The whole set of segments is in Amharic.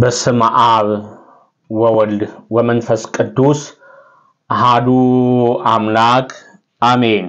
በስመ አብ ወወልድ ወመንፈስ ቅዱስ አሃዱ አምላክ አሜን።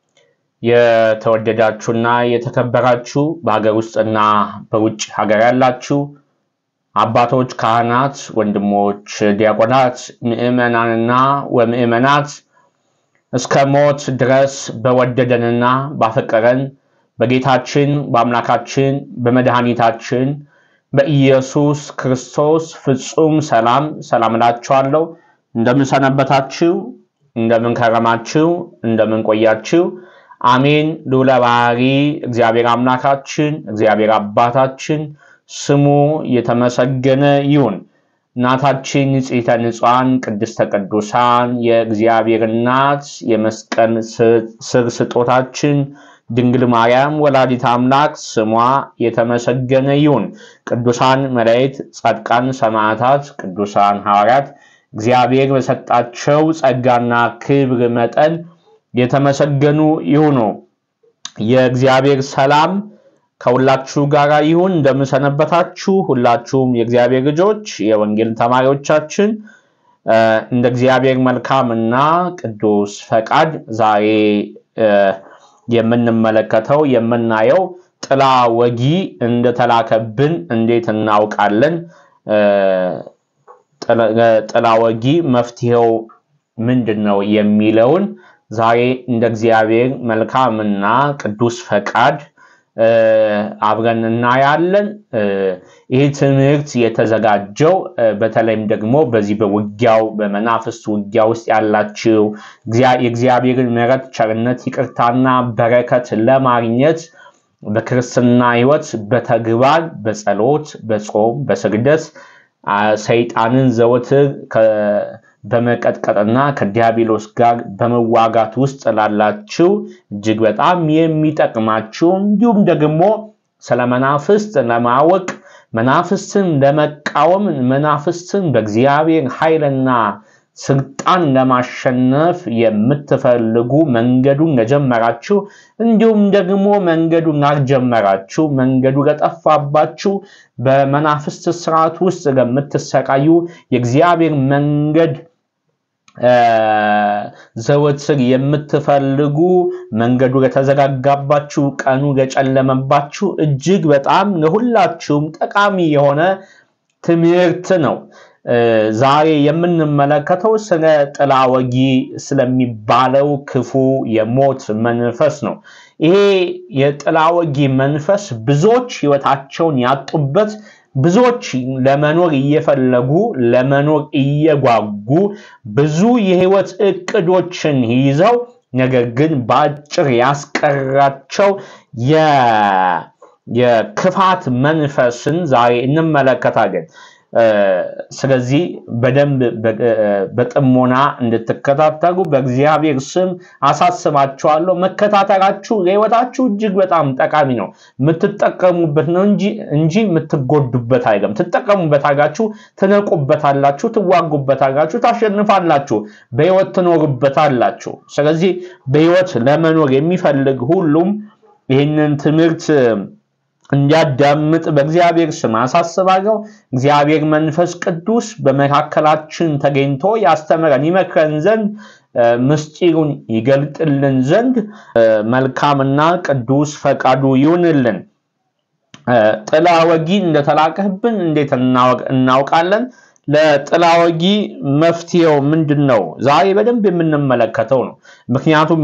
የተወደዳችሁና የተከበራችሁ በሀገር ውስጥና በውጭ ሀገር ያላችሁ አባቶች፣ ካህናት፣ ወንድሞች፣ ዲያቆናት፣ ምዕመናንና ወምዕመናት እስከ ሞት ድረስ በወደደንና ባፈቀረን በጌታችን በአምላካችን በመድኃኒታችን በኢየሱስ ክርስቶስ ፍጹም ሰላም ሰላም እላችኋለሁ። እንደምን ሰነበታችሁ? እንደምን ከረማችሁ? እንደምን ቆያችሁ? አሜን። ልዑለ ባሕሪ እግዚአብሔር አምላካችን እግዚአብሔር አባታችን ስሙ የተመሰገነ ይሁን። እናታችን ንጽሕተ ንጹሐን ቅድስተ ቅዱሳን የእግዚአብሔር እናት የመስቀል ስር ስጦታችን ድንግል ማርያም ወላዲት አምላክ ስሟ የተመሰገነ ይሁን። ቅዱሳን መላእክት፣ ጻድቃን፣ ሰማዕታት፣ ቅዱሳን ሐዋርያት እግዚአብሔር በሰጣቸው ጸጋና ክብር መጠን የተመሰገኑ ይሁኑ። የእግዚአብሔር ሰላም ከሁላችሁ ጋር ይሁን። እንደምንሰነበታችሁ ሁላችሁም የእግዚአብሔር ልጆች የወንጌል ተማሪዎቻችን እንደ እግዚአብሔር መልካም እና ቅዱስ ፈቃድ ዛሬ የምንመለከተው የምናየው ጥላ ወጊ እንደተላከብን እንዴት እናውቃለን? ጥላ ወጊ መፍትሄው ምንድን ነው የሚለውን ዛሬ እንደ እግዚአብሔር መልካምና ቅዱስ ፈቃድ አብረን እናያለን። ይህ ትምህርት የተዘጋጀው በተለይም ደግሞ በዚህ በውጊያው በመናፍስት ውጊያ ውስጥ ያላችሁ የእግዚአብሔርን ምሕረት፣ ቸርነት፣ ይቅርታና በረከት ለማግኘት በክርስትና ሕይወት በተግባር በጸሎት፣ በጾም፣ በስግደት ሰይጣንን ዘወትር በመቀጥቀጥና ከዲያብሎስ ጋር በመዋጋት ውስጥ ላላችሁ እጅግ በጣም የሚጠቅማችሁ እንዲሁም ደግሞ ስለ መናፍስት ለማወቅ መናፍስትን ለመቃወም መናፍስትን በእግዚአብሔር ኃይልና ስልጣን ለማሸነፍ የምትፈልጉ መንገዱን ለጀመራችሁ እንዲሁም ደግሞ መንገዱን ላልጀመራችሁ መንገዱ ለጠፋባችሁ በመናፍስት ስርዓት ውስጥ ለምትሰቃዩ የእግዚአብሔር መንገድ ዘወትር የምትፈልጉ መንገዱ ለተዘጋጋባችሁ ቀኑ ለጨለመባችሁ እጅግ በጣም ለሁላችሁም ጠቃሚ የሆነ ትምህርት ነው። ዛሬ የምንመለከተው ስለ ጥላ ወጊ ስለሚባለው ክፉ የሞት መንፈስ ነው። ይሄ የጥላ ወጊ መንፈስ ብዙዎች ሕይወታቸውን ያጡበት ብዙዎች ለመኖር እየፈለጉ ለመኖር እየጓጉ ብዙ የህይወት እቅዶችን ይዘው ነገር ግን በአጭር ያስቀራቸው የክፋት መንፈስን ዛሬ እንመለከታለን። ስለዚህ በደንብ በጥሞና እንድትከታተሉ በእግዚአብሔር ስም አሳስባችኋለሁ። መከታተላችሁ ለህይወታችሁ እጅግ በጣም ጠቃሚ ነው። የምትጠቀሙበት ነው እንጂ የምትጎዱበት አይደለም። ትጠቀሙበታላችሁ፣ ትነቁበታላችሁ፣ ትዋጉበታላችሁ፣ ታሸንፋላችሁ፣ በህይወት ትኖሩበታላችሁ። ስለዚህ በህይወት ለመኖር የሚፈልግ ሁሉም ይህንን ትምህርት እንዲያዳምጥ በእግዚአብሔር ስም አሳስባለሁ። እግዚአብሔር መንፈስ ቅዱስ በመካከላችን ተገኝቶ ያስተምረን ይመክረን ዘንድ ምስጢሩን ይገልጥልን ዘንድ መልካምና ቅዱስ ፈቃዱ ይሁንልን። ጥላ ወጊ እንደተላከህብን እንዴት እናውቃለን? ለጥላ ወጊ መፍትሄው ምንድን ነው? ዛሬ በደንብ የምንመለከተው ነው። ምክንያቱም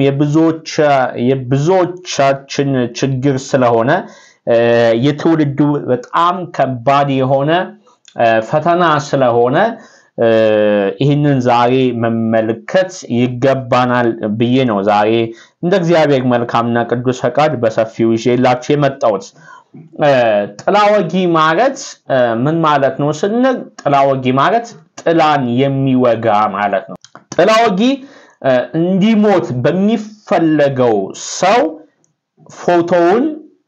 የብዙዎቻችን ችግር ስለሆነ የትውልዱ በጣም ከባድ የሆነ ፈተና ስለሆነ ይህንን ዛሬ መመልከት ይገባናል ብዬ ነው ዛሬ እንደ እግዚአብሔር መልካምና ቅዱስ ፈቃድ በሰፊው ይዤላችሁ የመጣሁት። ጥላ ወጊ ማለት ምን ማለት ነው ስንል ጥላ ወጊ ማለት ጥላን የሚወጋ ማለት ነው። ጥላ ወጊ እንዲሞት በሚፈለገው ሰው ፎቶውን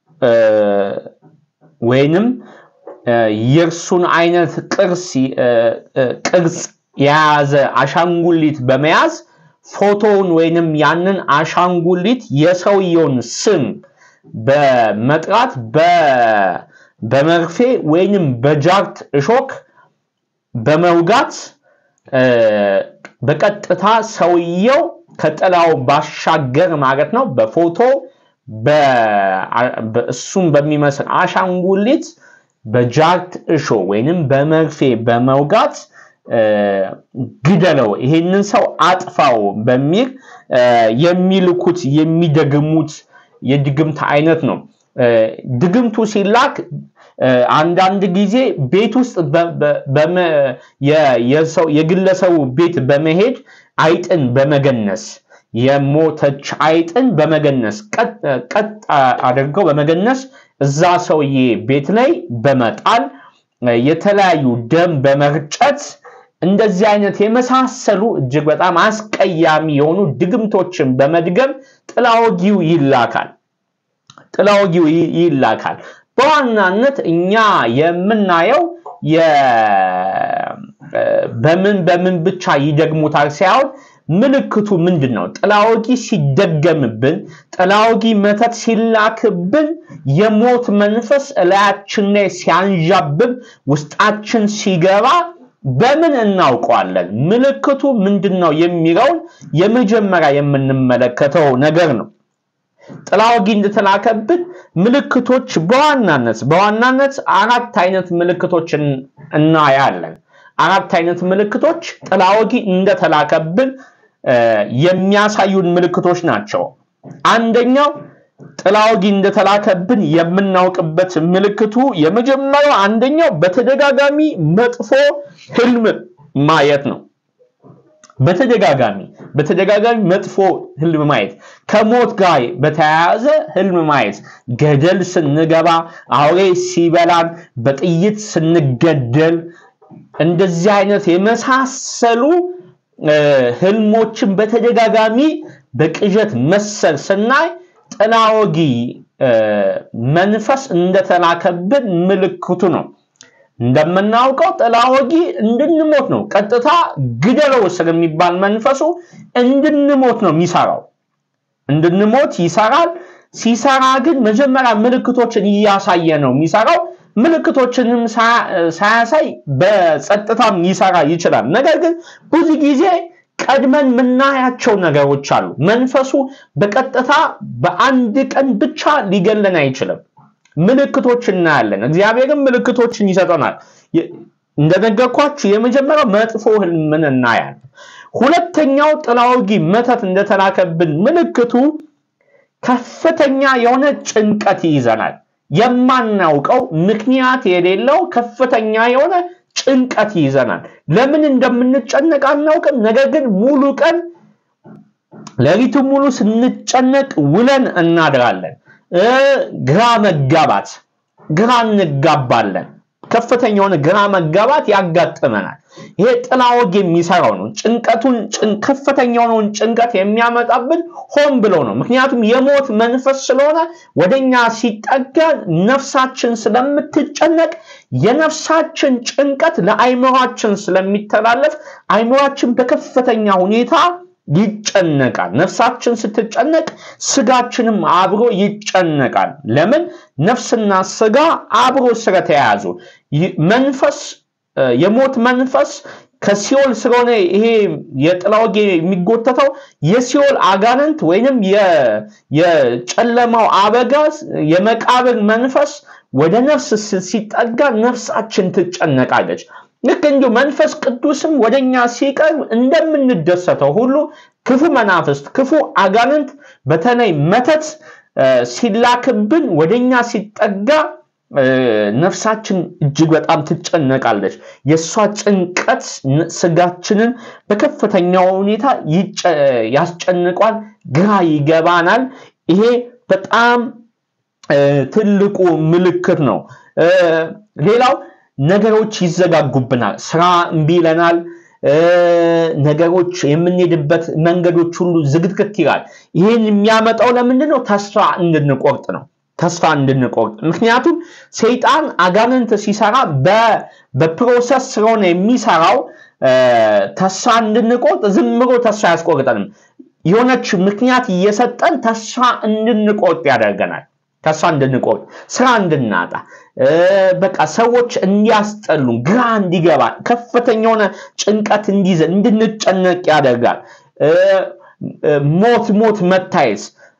ወይንም የእርሱን አይነት ቅርጽ የያዘ አሻንጉሊት በመያዝ ፎቶውን ወይንም ያንን አሻንጉሊት የሰውየውን ስም በመጥራት በመርፌ ወይንም በጃርት እሾክ በመውጋት በቀጥታ ሰውየው ከጥላው ባሻገር ማለት ነው በፎቶ እሱም በሚመስል አሻንጉሊት በጃርት እሾ ወይንም በመርፌ በመውጋት ግደለው፣ ይሄንን ሰው አጥፋው በሚል የሚልኩት የሚደግሙት የድግምት አይነት ነው። ድግምቱ ሲላክ አንዳንድ ጊዜ ቤት ውስጥ የግለሰቡ ቤት በመሄድ አይጥን በመገነስ የሞተች አይጥን በመገነስ ቀጥ አድርገው በመገነስ እዛ ሰውዬ ቤት ላይ በመጣል የተለያዩ ደም በመርጨት እንደዚህ አይነት የመሳሰሉ እጅግ በጣም አስቀያሚ የሆኑ ድግምቶችን በመድገም ጥላወጊው ይላካል። ጥላወጊው ይላካል። በዋናነት እኛ የምናየው በምን በምን ብቻ ይደግሙታል ሳይሆን ምልክቱ ምንድን ነው? ጥላወጊ ሲደገምብን፣ ጥላወጊ መተት ሲላክብን የሞት መንፈስ እላያችን ላይ ሲያንዣብብ ውስጣችን ሲገባ በምን እናውቀዋለን? ምልክቱ ምንድን ነው የሚለውን የመጀመሪያ የምንመለከተው ነገር ነው። ጥላወጊ እንደተላከብን ምልክቶች በዋናነት በዋናነት አራት አይነት ምልክቶችን እናያለን። አራት አይነት ምልክቶች ጥላወጊ እንደተላከብን የሚያሳዩን ምልክቶች ናቸው። አንደኛው ጥላወጊ እንደተላከብን የምናውቅበት ምልክቱ የመጀመሪያው አንደኛው በተደጋጋሚ መጥፎ ህልም ማየት ነው። በተደጋጋሚ በተደጋጋሚ መጥፎ ህልም ማየት፣ ከሞት ጋር በተያያዘ ህልም ማየት፣ ገደል ስንገባ፣ አውሬ ሲበላን፣ በጥይት ስንገደል፣ እንደዚህ አይነት የመሳሰሉ ህልሞችን በተደጋጋሚ በቅዠት መሰል ስናይ ጥላወጊ መንፈስ እንደተላከብን ምልክቱ ነው። እንደምናውቀው ጥላወጊ እንድንሞት ነው። ቀጥታ ግደለው ስለሚባል መንፈሱ እንድንሞት ነው የሚሰራው። እንድንሞት ይሰራል። ሲሰራ ግን መጀመሪያ ምልክቶችን እያሳየ ነው የሚሰራው። ምልክቶችንም ሳያሳይ በጸጥታም ሊሰራ ይችላል። ነገር ግን ብዙ ጊዜ ቀድመን የምናያቸው ነገሮች አሉ። መንፈሱ በቀጥታ በአንድ ቀን ብቻ ሊገለን አይችልም። ምልክቶች እናያለን። እግዚአብሔርም ምልክቶችን ይሰጠናል። እንደነገርኳችሁ የመጀመሪያው መጥፎ ህልምን እናያለን። ሁለተኛው ጥላወጊ መተት እንደተላከብን ምልክቱ ከፍተኛ የሆነ ጭንቀት ይይዘናል። የማናውቀው ምክንያት የሌለው ከፍተኛ የሆነ ጭንቀት ይይዘናል። ለምን እንደምንጨነቅ አናውቅም። ነገር ግን ሙሉ ቀን ሌሊቱ ሙሉ ስንጨነቅ ውለን እናድራለን። ግራ መጋባት፣ ግራ እንጋባለን። ከፍተኛ የሆነ ግራ መጋባት ያጋጥመናል። ይሄ ጥላወጊ የሚሰራው ነው። ጭንቀቱን ከፍተኛ የሆነውን ጭንቀት የሚያመጣብን ሆን ብሎ ነው። ምክንያቱም የሞት መንፈስ ስለሆነ ወደኛ ሲጠጋ ነፍሳችን ስለምትጨነቅ የነፍሳችን ጭንቀት ለአይምሯችን ስለሚተላለፍ አይምሯችን በከፍተኛ ሁኔታ ይጨነቃል። ነፍሳችን ስትጨነቅ ስጋችንም አብሮ ይጨነቃል። ለምን? ነፍስና ስጋ አብሮ ስለተያያዙ መንፈስ የሞት መንፈስ ከሲኦል ስለሆነ ይሄ የጥላወጊ የሚጎተተው የሲኦል አጋንንት ወይንም የጨለማው አበጋዝ የመቃብር መንፈስ ወደ ነፍስ ሲጠጋ ነፍሳችን ትጨነቃለች። ልክ እንዲሁ መንፈስ ቅዱስም ወደኛ ሲቀርብ እንደምንደሰተው ሁሉ ክፉ መናፍስት፣ ክፉ አጋንንት በተለይ መተት ሲላክብን ወደኛ ሲጠጋ ነፍሳችን እጅግ በጣም ትጨነቃለች። የእሷ ጭንቀት ስጋችንን በከፍተኛው ሁኔታ ያስጨንቋል፣ ግራ ይገባናል። ይሄ በጣም ትልቁ ምልክት ነው። ሌላው ነገሮች ይዘጋጉብናል፣ ስራ እምቢ ይለናል። ነገሮች የምንሄድበት መንገዶች ሁሉ ዝግትግት ይላል። ይህን የሚያመጣው ለምንድን ነው? ተስፋ እንድንቆርጥ ነው። ተስፋ እንድንቆርጥ ምክንያቱም ሰይጣን አጋንንት ሲሰራ በፕሮሰስ ስለሆነ የሚሰራው ተስፋ እንድንቆርጥ ዝም ብሎ ተስፋ ያስቆርጠንም። የሆነች ምክንያት እየሰጠን ተስፋ እንድንቆርጥ ያደርገናል። ተስፋ እንድንቆርጥ፣ ስራ እንድናጣ፣ በቃ ሰዎች እንዲያስጠሉን፣ ግራ እንዲገባ፣ ከፍተኛ የሆነ ጭንቀት እንዲይዘን እንድንጨነቅ ያደርጋል። ሞት ሞት መታየት፣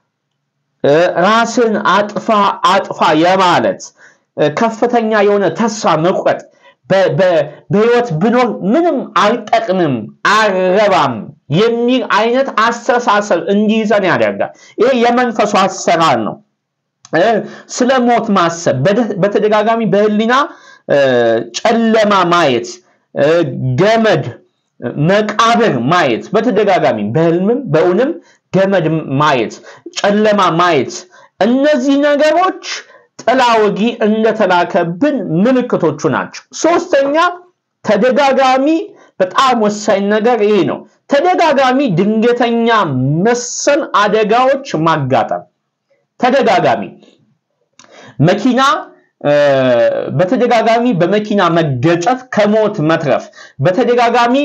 ራስን አጥፋ አጥፋ የማለት ከፍተኛ የሆነ ተስፋ መቁረጥ በህይወት ብኖር ምንም አልጠቅምም አልረባም የሚል አይነት አስተሳሰብ እንዲይዘን ያደርጋል። ይሄ የመንፈሱ አሰራር ነው። ስለ ሞት ማሰብ በተደጋጋሚ በህሊና ጨለማ ማየት፣ ገመድ፣ መቃብር ማየት በተደጋጋሚ በህልምም በእውንም ገመድ ማየት፣ ጨለማ ማየት እነዚህ ነገሮች ጥላ ወጊ እንደተላከብን ምልክቶቹ ናቸው። ሶስተኛ ተደጋጋሚ በጣም ወሳኝ ነገር ይሄ ነው። ተደጋጋሚ ድንገተኛ መሰል አደጋዎች ማጋጠም ተደጋጋሚ መኪና በተደጋጋሚ በመኪና መገጨት ከሞት መትረፍ፣ በተደጋጋሚ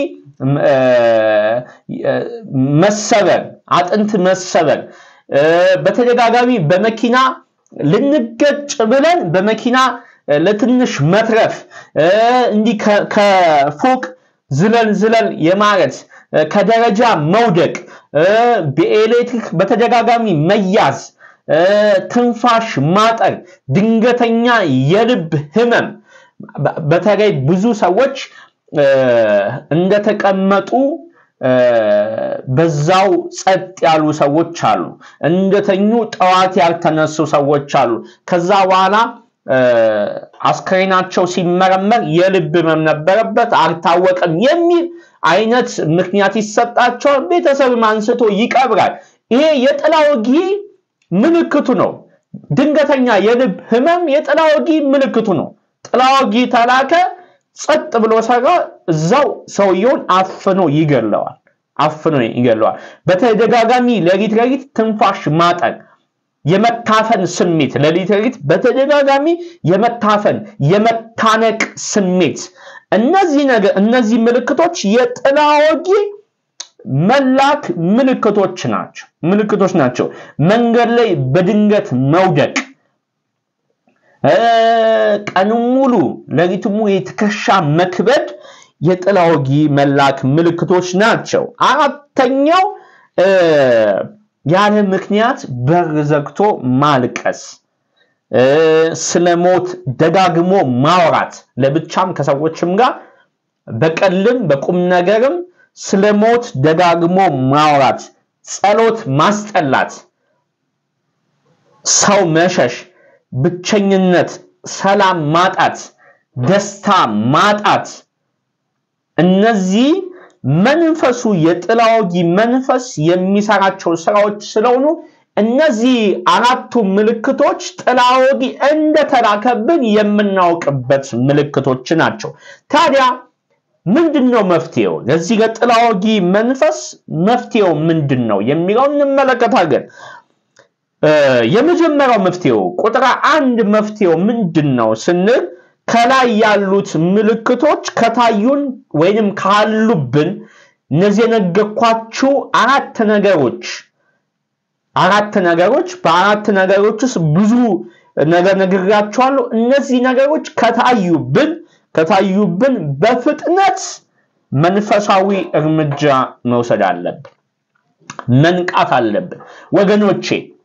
መሰበር፣ አጥንት መሰበር፣ በተደጋጋሚ በመኪና ልንገጭ ብለን በመኪና ለትንሽ መትረፍ፣ እንዲህ ከፎቅ ዝለል ዝለል የማረት ከደረጃ መውደቅ፣ በኤሌክትሪክ በተደጋጋሚ መያዝ፣ ትንፋሽ ማጠር፣ ድንገተኛ የልብ ህመም። በተለይ ብዙ ሰዎች እንደተቀመጡ በዛው ጸጥ ያሉ ሰዎች አሉ። እንደተኙ ጠዋት ያልተነሱ ሰዎች አሉ። ከዛ በኋላ አስክሬናቸው ሲመረመር የልብ ህመም ነበረበት አልታወቀም የሚል አይነት ምክንያት ይሰጣቸዋል። ቤተሰብም አንስቶ ይቀብራል። ይሄ የጥላ ወጊ ምልክቱ ነው። ድንገተኛ የልብ ህመም የጥላ ወጊ ምልክቱ ነው። ጥላ ወጊ ተላከ፣ ጸጥ ብሎ ሰራ፣ እዛው ሰውየውን አፍኖ ይገለዋል። አፍኖ ይገለዋል። በተደጋጋሚ ሌሊት ሌሊት ትንፋሽ ማጠር፣ የመታፈን ስሜት ሌሊት ሌሊት በተደጋጋሚ የመታፈን የመታነቅ ስሜት እነዚህ ነገር እነዚህ ምልክቶች የጥላ ወጊ መላክ ምልክቶች ናቸው ምልክቶች ናቸው። መንገድ ላይ በድንገት መውደቅ፣ ቀኑን ሙሉ ሌሊቱን ሙሉ የትከሻ መክበድ የጥላ ወጊ መላክ ምልክቶች ናቸው። አራተኛው ያለ ምክንያት በር ዘግቶ ማልቀስ፣ ስለ ሞት ደጋግሞ ማውራት፣ ለብቻም ከሰዎችም ጋር በቀልም በቁም ነገርም ስለ ሞት ደጋግሞ ማውራት፣ ጸሎት ማስጠላት፣ ሰው መሸሽ፣ ብቸኝነት፣ ሰላም ማጣት፣ ደስታ ማጣት እነዚህ መንፈሱ የጥላ ወጊ መንፈስ የሚሰራቸው ስራዎች ስለሆኑ እነዚህ አራቱ ምልክቶች ጥላ ወጊ እንደተላከብን የምናውቅበት ምልክቶች ናቸው። ታዲያ ምንድን ነው መፍትሄው? ለዚህ ለጥላ ወጊ መንፈስ መፍትሄው ምንድን ነው የሚለው እንመለከታለን። የመጀመሪያው መፍትሄው ቁጥር አንድ መፍትሄው ምንድን ነው ስንል ከላይ ያሉት ምልክቶች ከታዩን ወይንም ካሉብን እነዚህ የነገርኳችሁ አራት ነገሮች አራት ነገሮች በአራት ነገሮች ውስጥ ብዙ ነገር ነግራችኋለሁ። እነዚህ ነገሮች ከታዩብን ከታዩብን በፍጥነት መንፈሳዊ እርምጃ መውሰድ አለብን፣ መንቃት አለብን ወገኖቼ።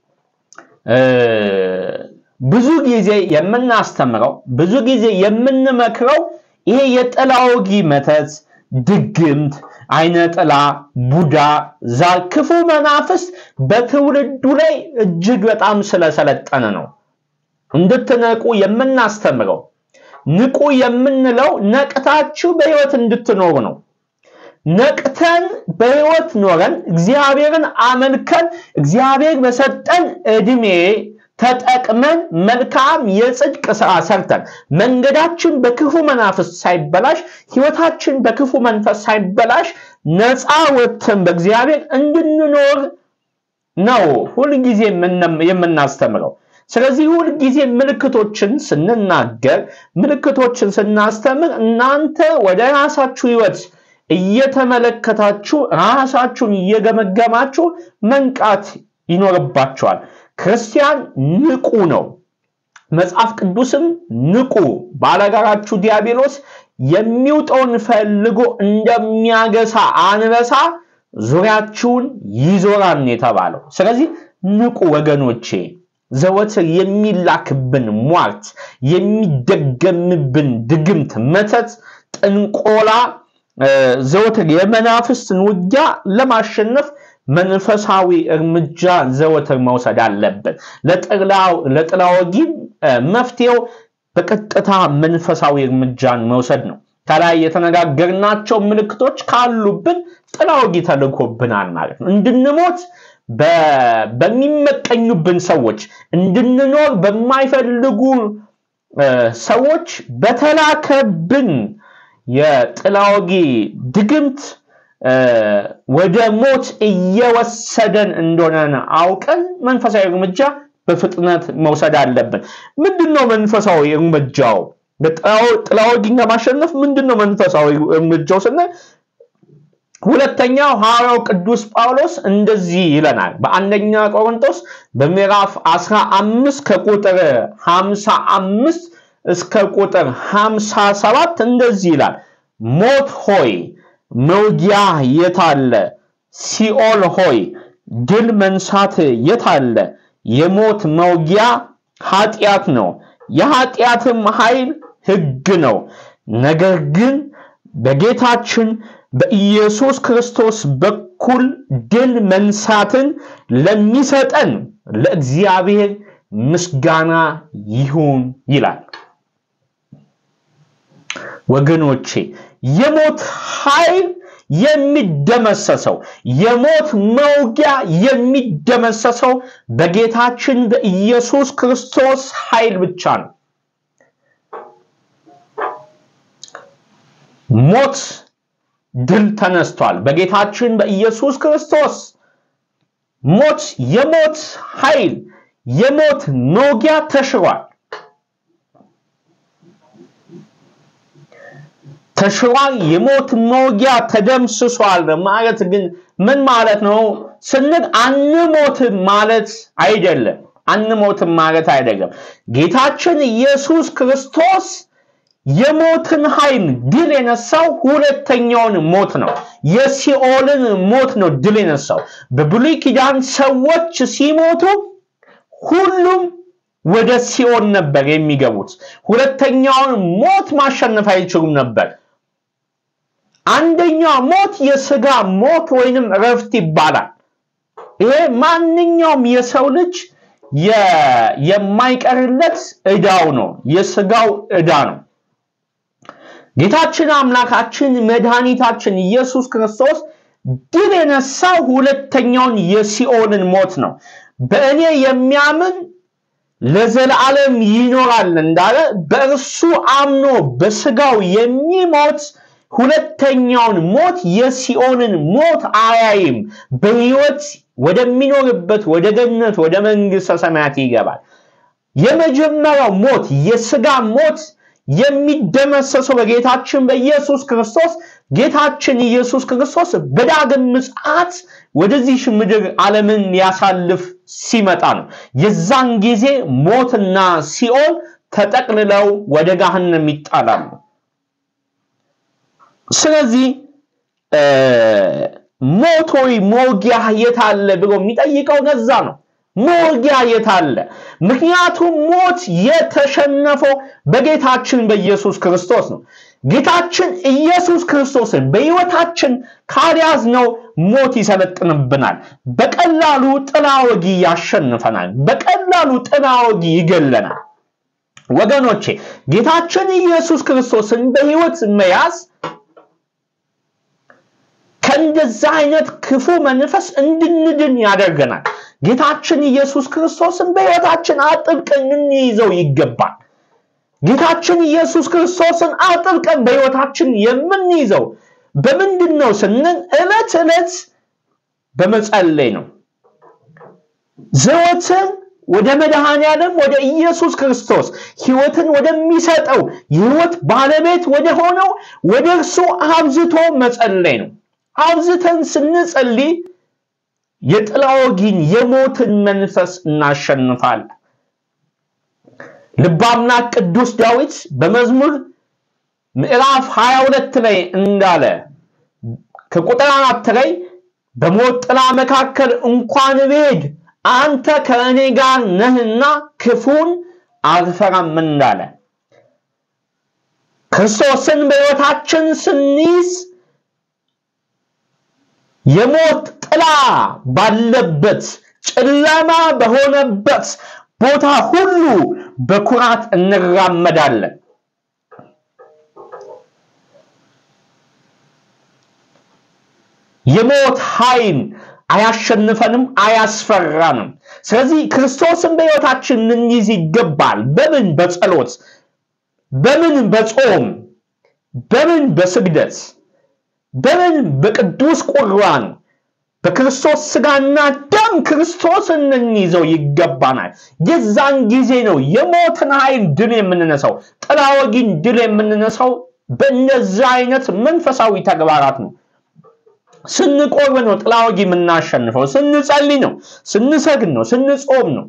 ብዙ ጊዜ የምናስተምረው ብዙ ጊዜ የምንመክረው ይሄ የጥላ ወጊ መተት፣ ድግምት፣ አይነ ጥላ፣ ቡዳ፣ ዛር፣ ክፉ መናፍስት በትውልዱ ላይ እጅግ በጣም ስለሰለጠነ ነው እንድትነቁ የምናስተምረው። ንቁ የምንለው ነቅታችሁ በህይወት እንድትኖሩ ነው። ነቅተን በህይወት ኖረን እግዚአብሔርን አመልከን እግዚአብሔር በሰጠን እድሜ ተጠቅመን መልካም የጽድቅ ስራ ሰርተን መንገዳችን በክፉ መናፍስት ሳይበላሽ ህይወታችን በክፉ መንፈስ ሳይበላሽ ነፃ ወጥተን በእግዚአብሔር እንድንኖር ነው ሁልጊዜ የምናስተምረው። ስለዚህ ሁልጊዜ ምልክቶችን ስንናገር፣ ምልክቶችን ስናስተምር እናንተ ወደ ራሳችሁ ህይወት እየተመለከታችሁ ራሳችሁን እየገመገማችሁ መንቃት ይኖርባችኋል። ክርስቲያን ንቁ ነው። መጽሐፍ ቅዱስም ንቁ፣ ባለጋራችሁ ዲያብሎስ የሚውጠውን ፈልጎ እንደሚያገሳ አንበሳ ዙሪያችሁን ይዞራል የተባለው። ስለዚህ ንቁ ወገኖቼ። ዘወትር የሚላክብን ሟርት፣ የሚደገምብን ድግምት፣ መተት፣ ጥንቆላ፣ ዘወትር የመናፍስትን ውጊያ ለማሸነፍ መንፈሳዊ እርምጃ ዘወትር መውሰድ አለብን። ለጥላ ወጊ መፍትሄው በቀጥታ መንፈሳዊ እርምጃን መውሰድ ነው። ከላይ የተነጋገርናቸው ምልክቶች ካሉብን ጥላ ወጊ ተልኮብናል ማለት ነው። እንድንሞት በሚመቀኙብን ሰዎች፣ እንድንኖር በማይፈልጉ ሰዎች በተላከብን የጥላ ወጊ ድግምት ወደ ሞት እየወሰደን እንደሆነ አውቀን መንፈሳዊ እርምጃ በፍጥነት መውሰድ አለብን። ምንድን ነው መንፈሳዊ እርምጃው? ጥላ ወጊን ለማሸነፍ ምንድን ነው መንፈሳዊ እርምጃው ስንል ሁለተኛው ሐዋርያው ቅዱስ ጳውሎስ እንደዚህ ይለናል። በአንደኛ ቆሮንቶስ በምዕራፍ 15 ከቁጥር 55 እስከ ቁጥር 57 እንደዚህ ይላል። ሞት ሆይ መውጊያ የታለ? ሲኦል ሆይ ድል መንሳት የታለ? የሞት መውጊያ ኃጢአት ነው፣ የኃጢአትም ኃይል ሕግ ነው። ነገር ግን በጌታችን በኢየሱስ ክርስቶስ በኩል ድል መንሳትን ለሚሰጠን ለእግዚአብሔር ምስጋና ይሁን ይላል። ወገኖቼ የሞት ኃይል የሚደመሰሰው የሞት መውጊያ የሚደመሰሰው በጌታችን በኢየሱስ ክርስቶስ ኃይል ብቻ ነው። ሞት ድል ተነስቷል በጌታችን በኢየሱስ ክርስቶስ ሞት የሞት ኃይል የሞት መውጊያ ተሽሯል። ተሽሯል። የሞት መውጊያ ተደምስሷል ማለት ግን ምን ማለት ነው ስንል አንሞትም ማለት አይደለም። አንሞትም ማለት አይደለም። ጌታችን ኢየሱስ ክርስቶስ የሞትን ኃይል ድል የነሳው ሁለተኛውን ሞት ነው። የሲኦልን ሞት ነው ድል የነሳው። በብሉይ ኪዳን ሰዎች ሲሞቱ ሁሉም ወደ ሲኦል ነበር የሚገቡት። ሁለተኛውን ሞት ማሸነፍ አይችሉም ነበር። አንደኛው ሞት የስጋ ሞት ወይንም እረፍት ይባላል። ይሄ ማንኛውም የሰው ልጅ የማይቀርለት ዕዳው ነው፣ የስጋው ዕዳ ነው። ጌታችን አምላካችን መድኃኒታችን ኢየሱስ ክርስቶስ ድል የነሳው ሁለተኛውን የሲኦልን ሞት ነው። በእኔ የሚያምን ለዘላለም ይኖራል እንዳለ በእርሱ አምኖ በስጋው የሚሞት ሁለተኛውን ሞት የሲኦልን ሞት አያይም። በሕይወት ወደሚኖርበት ወደ ገነት ወደ መንግሥተ ሰማያት ይገባል። የመጀመሪያው ሞት የስጋ ሞት የሚደመሰሰው በጌታችን በኢየሱስ ክርስቶስ ጌታችን ኢየሱስ ክርስቶስ በዳግም ምጽአት ወደዚህ ምድር ዓለምን ሊያሳልፍ ሲመጣ ነው። የዛን ጊዜ ሞትና ሲኦል ተጠቅልለው ወደ ገሃነም ይጣላሉ። ስለዚህ ሞት ሆይ መውጊያ የት አለ ብሎ የሚጠይቀው ነዛ ነው። መውጊያ የት አለ? ምክንያቱም ሞት የተሸነፈው በጌታችን በኢየሱስ ክርስቶስ ነው። ጌታችን ኢየሱስ ክርስቶስን በሕይወታችን ካልያዝነው ሞት ይሰለጥንብናል። በቀላሉ ጥላ ወጊ ያሸንፈናል። በቀላሉ ጥላ ወጊ ይገለናል። ወገኖቼ ጌታችን ኢየሱስ ክርስቶስን በሕይወት መያዝ ከእንደዛ አይነት ክፉ መንፈስ እንድንድን ያደርገናል። ጌታችን ኢየሱስ ክርስቶስን በሕይወታችን አጥብቀን እንይዘው ይገባል። ጌታችን ኢየሱስ ክርስቶስን አጥብቀን በሕይወታችን የምንይዘው በምንድን ነው ስንል ዕለት ዕለት በመጸለይ ነው። ዘወትር ወደ መድኃኔ ዓለም ወደ ኢየሱስ ክርስቶስ ሕይወትን ወደሚሰጠው የሕይወት ባለቤት ወደ ሆነው ወደ እርሱ አብዝቶ መጸለይ ነው። አብዝተን ስንጸልይ የጥላ ወጊን የሞትን መንፈስ እናሸንፋለን። ልበ አምላክ ቅዱስ ዳዊት በመዝሙር ምዕራፍ 22 ላይ እንዳለ ከቁጥር አራት ላይ በሞት ጥላ መካከል እንኳን ብሄድ አንተ ከእኔ ጋር ነህና ክፉን አልፈራም እንዳለ ክርስቶስን በሕይወታችን ስንይዝ የሞት ጥላ ባለበት ጨለማ በሆነበት ቦታ ሁሉ በኩራት እንራመዳለን። የሞት ኃይል አያሸንፈንም፣ አያስፈራንም። ስለዚህ ክርስቶስን በሕይወታችን ልንይዝ ይገባል። በምን? በጸሎት፣ በምን? በጾም፣ በምን? በስግደት፣ በምን? በቅዱስ ቁርባን በክርስቶስ ስጋና ደም ክርስቶስን እንይዘው ይገባናል። የዛን ጊዜ ነው የሞትን ኃይል ድል የምንነሳው፣ ጥላ ወጊን ድል የምንነሳው በእነዚህ አይነት መንፈሳዊ ተግባራት ነው። ስንቆርብ ነው ጥላ ወጊ የምናሸንፈው። ስንጸልይ ነው፣ ስንሰግድ ነው፣ ስንጾም ነው።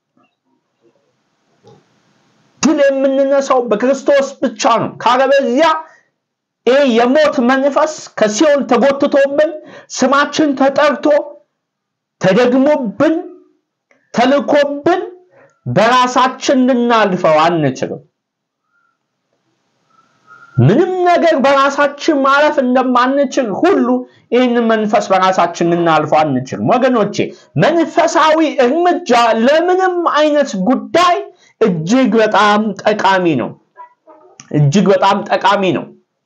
ድል የምንነሳው በክርስቶስ ብቻ ነው። ካለበዚያ ይህ የሞት መንፈስ ከሲኦል ተጎትቶብን ስማችን ተጠርቶ ተደግሞብን ተልኮብን በራሳችን ልናልፈው አንችልም። ምንም ነገር በራሳችን ማለፍ እንደማንችል ሁሉ ይህንን መንፈስ በራሳችን ልናልፈው አንችልም። ወገኖቼ መንፈሳዊ እርምጃ ለምንም አይነት ጉዳይ እጅግ በጣም ጠቃሚ ነው። እጅግ በጣም ጠቃሚ ነው።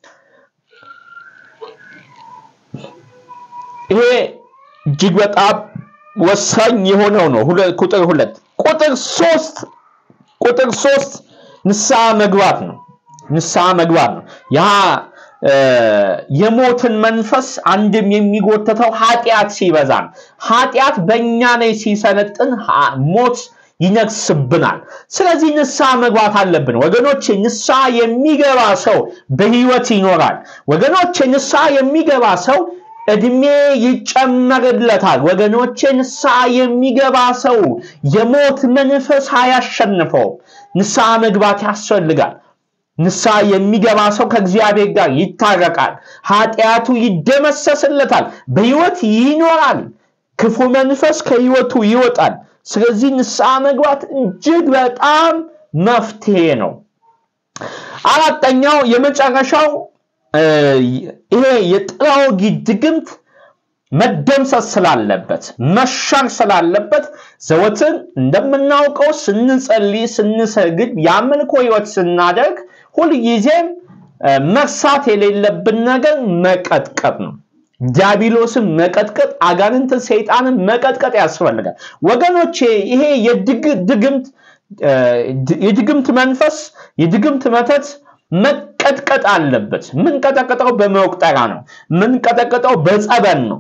ይሄ እጅግ በጣም ወሳኝ የሆነው ነው። ቁጥር ሁለት ቁጥር ሶስት ቁጥር ሶስት ንስሐ መግባት ነው። ንስሐ መግባት ነው። ያ የሞትን መንፈስ አንድም የሚጎተተው ኃጢአት ሲበዛ ነው። ኃጢአት በእኛ ላይ ሲሰለጥን ሞት ይነግስብናል። ስለዚህ ንስሐ መግባት አለብን ወገኖች። ንስሐ የሚገባ ሰው በህይወት ይኖራል። ወገኖች ንስሐ የሚገባ ሰው እድሜ ይጨመርለታል። ወገኖቼ ንስሐ የሚገባ ሰው የሞት መንፈስ አያሸንፈውም። ንስሐ መግባት ያስፈልጋል። ንስሐ የሚገባ ሰው ከእግዚአብሔር ጋር ይታረቃል። ኃጢአቱ ይደመሰስለታል። በህይወት ይኖራል። ክፉ መንፈስ ከህይወቱ ይወጣል። ስለዚህ ንስሐ መግባት እጅግ በጣም መፍትሄ ነው። አራተኛው የመጨረሻው ይሄ የጥላ ወጊ ድግምት መደምሰስ ስላለበት መሻር ስላለበት ዘወትር እንደምናውቀው ስንጸልይ፣ ስንሰግድ፣ የአምልኮ ህይወት ስናደርግ ሁልጊዜም መርሳት የሌለብን ነገር መቀጥቀጥ ነው። ዲያብሎስን መቀጥቀጥ፣ አጋንንትን፣ ሰይጣንን መቀጥቀጥ ያስፈልጋል ወገኖቼ። ይሄ የድግምት የድግምት መንፈስ የድግምት መተት መቀጥቀጥ አለበት። ምንቀጠቅጠው በመቁጠራ ነው። ምንቀጠቅጠው በጸበል ነው።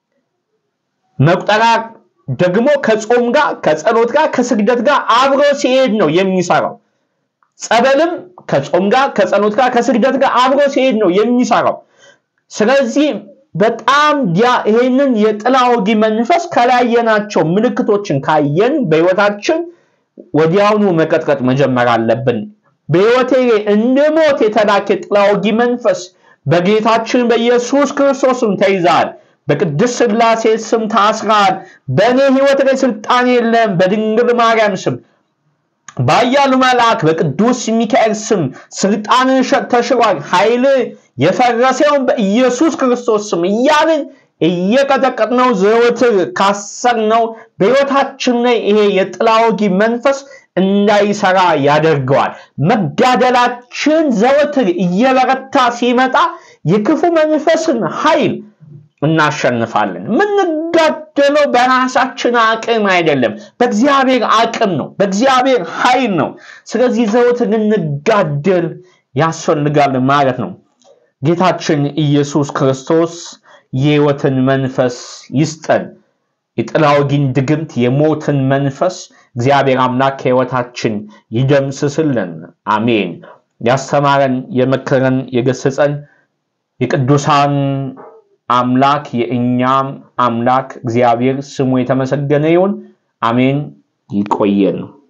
መቁጠራ ደግሞ ከጾም ጋር ከጸሎት ጋር ከስግደት ጋር አብሮ ሲሄድ ነው የሚሰራው። ጸበልም ከጾም ጋር ከጸሎት ጋር ከስግደት ጋር አብሮ ሲሄድ ነው የሚሰራው። ስለዚህ በጣም ይሄንን የጥላ ወጊ መንፈስ ከላየናቸው ምልክቶችን ካየን በህይወታችን ወዲያውኑ መቀጥቀጥ መጀመር አለብን። በህይወቴ እንደ ሞት የተላከ ጥላ ወጊ መንፈስ በጌታችን በኢየሱስ ክርስቶስም ተይዛል። በቅድስት ሥላሴ ስም ታስራል። በእኔ ህይወት ላይ ስልጣን የለም። በድንግል ማርያም ስም በኃያሉ መልአክ በቅዱስ ሚካኤል ስም ስልጣን ተሽሯል። ኃይል የፈረሰውን በኢየሱስ ክርስቶስ ስም እያልን እየቀጠቀጥነው ዘወትር ካሰርነው በህይወታችን ላይ ይሄ የጥላ ወጊ መንፈስ እንዳይሰራ ያደርገዋል። መጋደላችን ዘወትር እየበረታ ሲመጣ የክፉ መንፈስን ኃይል እናሸንፋለን። የምንጋደለው በራሳችን አቅም አይደለም፣ በእግዚአብሔር አቅም ነው፣ በእግዚአብሔር ኃይል ነው። ስለዚህ ዘወትር ልንጋደል ያስፈልጋል ማለት ነው። ጌታችን ኢየሱስ ክርስቶስ የህይወትን መንፈስ ይስጠን። የጥላ ወጊን ድግምት፣ የሞትን መንፈስ እግዚአብሔር አምላክ ከህይወታችን ይደምስስልን። አሜን። ያስተማረን፣ የመከረን፣ የገሰጸን የቅዱሳን አምላክ የእኛም አምላክ እግዚአብሔር ስሙ የተመሰገነ ይሁን። አሜን። ይቆየን።